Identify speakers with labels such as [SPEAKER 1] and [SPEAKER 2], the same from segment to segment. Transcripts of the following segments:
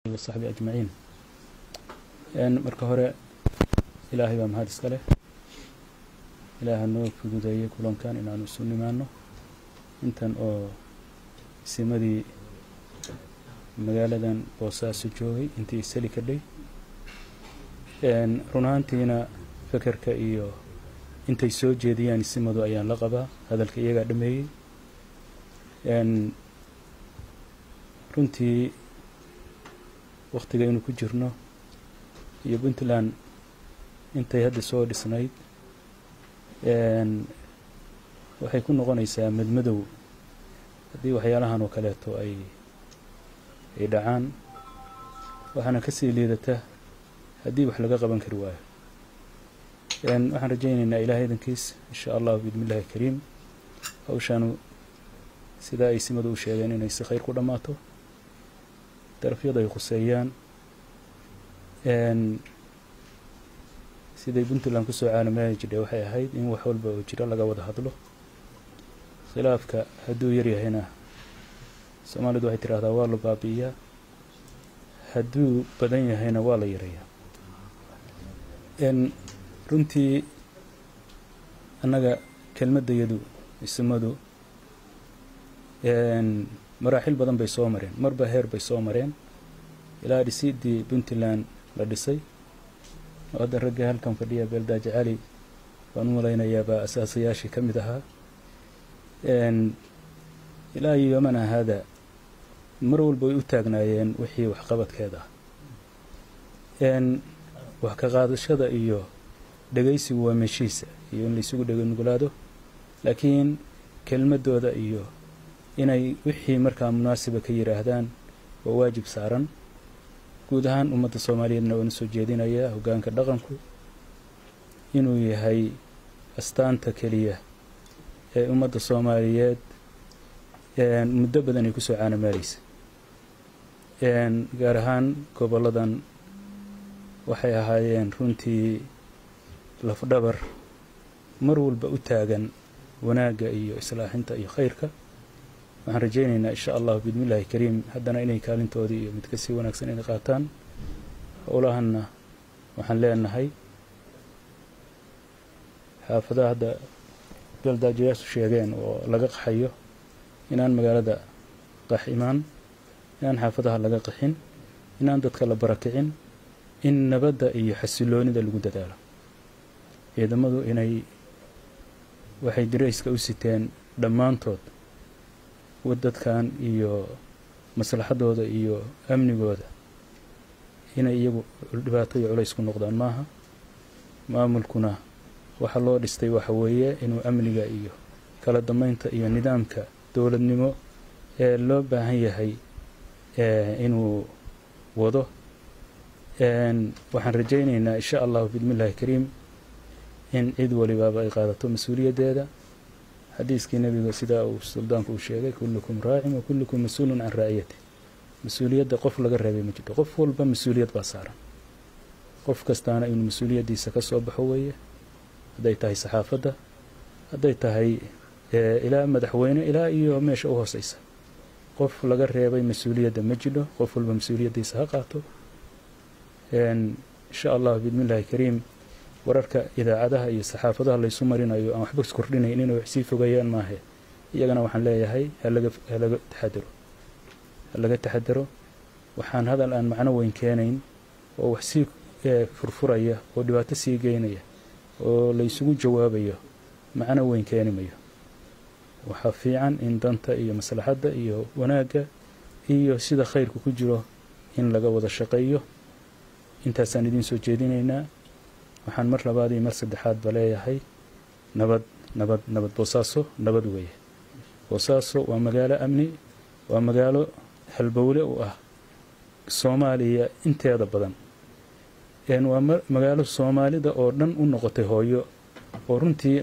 [SPEAKER 1] wasaxbi ajmaciin marka hore ilaahay baa mahad iska leh ilaaha noo fududeeyey kulankan inaanu isu nimaano intan oo simadii magaaladan boosaaso joogay intii isali kadhay run ahaantiina fekerka iyo intay soo jeediyaan simadu ayaan la qabaa hadalka iyagaa dhameeyey runtii wakhtigaynu ku jirno iyo puntland intay hadda soo dhisnayd waxay ku noqonaysaa madmadow haddii waxyaalahan oo kaleeto ay ay dhacaan waxaana ka sii liidata haddii wax laga qaban kari waayo waxaan rajaynaynaa ilahay idankiis insha allahu biidni illahi kariim hawshaanu sidaa ay simadu u sheegeen inay si khayr ku dhammaato darafyada ay khuseeyaan siday puntland kusoo caalamaali jidhay waxay ahayd in wax walba oo jiro laga wada hadlo khilaafka hadduu yaryahayna soomaalidu waxay tidhahdaa waa la baabi'iyaa hadduu badan yahayna waa la yareeyaa runtii annaga kelmaddayadu isimadu maraaxil badan bay soo mareen marba heer bay soo mareen ilaa dhisiddii puntland la dhisay oo hadda ragga halkan fadhiya beeldaaji cali baan u malaynayaabaa asaasayaashii ka mid ahaa ilaa yomana haada mar walba way u taagnaayeen wixii waxqabadkeeda ah wax ka qaadashada iyo dhegaysigu waa meeshiisa iyo in laysugu dheganugulaado laakiin kelmadooda iyo inay wixii markaa munaasiba ka yidhaahdaan waa waajib saaran guud ahaan ummadda soomaaliyeedna waana soo jeedinayaa hoggaanka dhaqanku inuu yahay astaanta keliya ee ummadda soomaaliyeed muddo badan ay kusoo caanamaalaysa gaar ahaan gobolladan waxay ahaayeen runtii lafdhabar mar walba u taagan wanaagga iyo islaaxinta iyo khayrka waxaan rajaynaynaa insha allahu biidni illahi kariim haddana inay kaalintoodii iyo mid kasii wanaagsan inay qaataan howlahanna waxaan leenahay xaafadaha hadda beeldaajayaashu sheegeen oo laga qaxayo inaan magaalada qax imaan inaan xaafadaha laga qaxin inaan dadka la barakicin in nabadda iyo xasiloonida lagu dadaalo ciidamadu inay waxay dirayska u siteen dhammaantood dadkan iyo maslaxadooda iyo amnigooda inay iyagu dhibaato iyo culays ku noqdaan maaha maamulkuna waxa loo dhistay waxa weeye inuu amniga iyo kala dambeynta iyo nidaamka dowladnimo ee loo baahan yahay inuu wado waxaan rajaynaynaa insha allahu biidni illahi kariim in cid walibaaba ay qaadato mas-uuliyaddeeda xadiiskii nebiga sidaa uu suldaanku uu sheegay kullukum raacin wa kullukum mas-uulun can raaciyati mas-uuliyadda qof laga reebay ma jirto qof walba mas-uuliyad baa saaran qof kastaana inuu mas-uuliyaddiisa ka soo baxo weeye hadday tahay saxaafadda hadday tahay ilaa madaxweyne ilaa iyo meesha u hooseysa qof laga reebay mas-uuliyadda ma jidho qof walba mas-uuliyaddiisa ha qaato insha allahu biidni illahi kariim wararka idaacadaha iyo saxaafadaha laysu marinayo aan waxba iskordhinayn inay wax sii fogeeyaan maahe iyagana waxaan leeyahay halaga halaga taxadaro ha laga taxadaro waxaan hadal aan macno weyn keenayn oo wax sii furfuraya oo dhibaato sii geynaya oo laysugu jawaabayo macno weyn keeni mayo waxaa fiican in danta iyo maslaxadda iyo wanaagga iyo sida khayrku ku jiro in laga wada shaqeeyo intaasaan idiin soo jeedinaynaa waxaan mar labaad iyo mar saddexaad ba leeyahay nabad nabad nabad boosaaso nabad weeye boosaaso waa magaalo amni waa magaalo halbowle u ah soomaaliya inteeda badan waa magaalo soomaalida oo dhan u noqotay hooyo oo runtii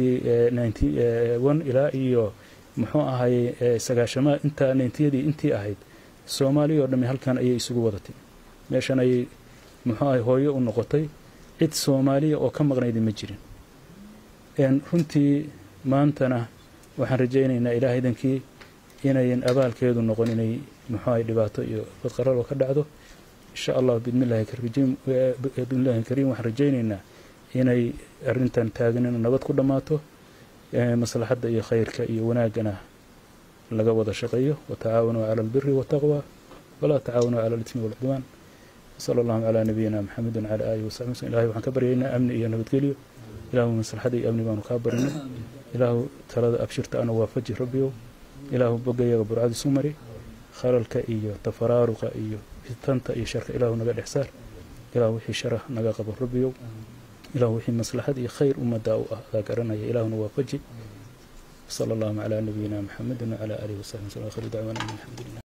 [SPEAKER 1] ilaa iyo muxuu ahay sagaashama intaa nintiyadii intii ahayd soomaaliya oo dhami halkan ayay isugu wadatay meeshan ayay muxuu ahay hooyo u noqotay cid soomaaliya oo ka maqnayda ma jirin runtii maantana waxaan rajaynaynaa ilaah idankii inayan abaalkeedu noqon inay muxuahay dhibaato iyo badqaralo ka dhacdo insha allah bidmillahi bidmillahi kariim waxaan rajaynaynaa inay arrintan taaganina nabad ku dhammaato maslaxadda iyo khayrka iyo wanaagana laga wada shaqeeyo watacaawanuu cala albiri waataqwa walaa tacaawanuu cala alismi walcudwaan sala allahu calaa nabiyina maxamedin cala aalihi wasaxbi wslm ilahay waxaan ka baryaynaa amni iyo nabadgelyo ilaahu maslaxada iyo amni baanu kaa barinay ilaahu talada abshirta ana waafaji rabbiyow ilaahu bogayaga burcad isu mari khalalka iyo tafaraaruqa iyo fitanta iyo sharka ilaahu naga dhex saar ilaahu wixii sharah naga qabo rabbiyow ilaahu wixii maslaxad iyo khayr ummaddaa u ah adaa garanaya ilaahuna waafaji sala allahu calaa nabiyina maxamedin wacala aalihi wasaxbi wslm akhir dacwaana alxamdu lilah